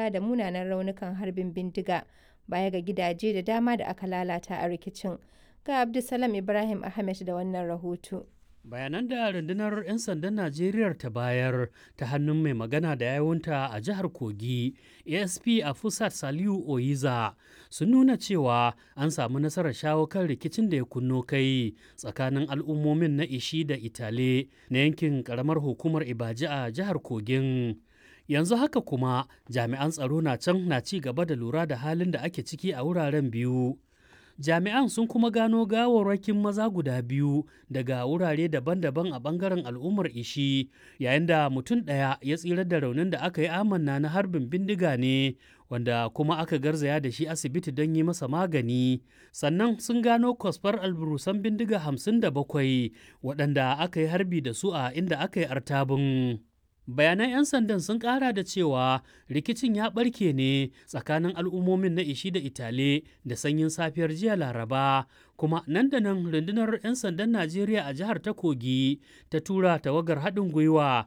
mata da munanan raunukan harbin bindiga baya ga gidaje da dama da aka lalata a rikicin. Ga Abdulsalam Ibrahim Ahmed da wannan rahoto. bayanan da rundunar 'yan sandan najeriya ta bayar ta hannun mai magana da yawunta a jihar kogi asp a fusat saliu oyiza sun nuna cewa an samu nasarar shawo kan rikicin da ya kunno kai tsakanin al'ummomin na ishi da itale na yankin karamar hukumar ibaji a jihar kogin yanzu haka kuma jami'an tsaro na can na ci gaba da lura da halin da ake ciki a wuraren biyu jami'an sun kuma gano gawarwakin maza guda biyu daga wurare daban-daban a bangaren al'ummar ishi yayin da mutum ɗaya ya tsira da raunin da aka yi amanna na harbin bindiga ne wanda kuma aka garzaya da shi asibiti don yi masa magani sannan sun gano kwasfar alburusan bindiga hamsin da bakwai waɗanda aka yi harbi da su a inda aka yi artabin bayanan 'yan sandan sun kara da cewa rikicin ya barke ne tsakanin al'ummomin na ishi da itale da sanyin safiyar jiya laraba kuma nan da nan rundunar 'yan sandan najeriya a jihar ta kogi ta tura tawagar haɗin gwiwa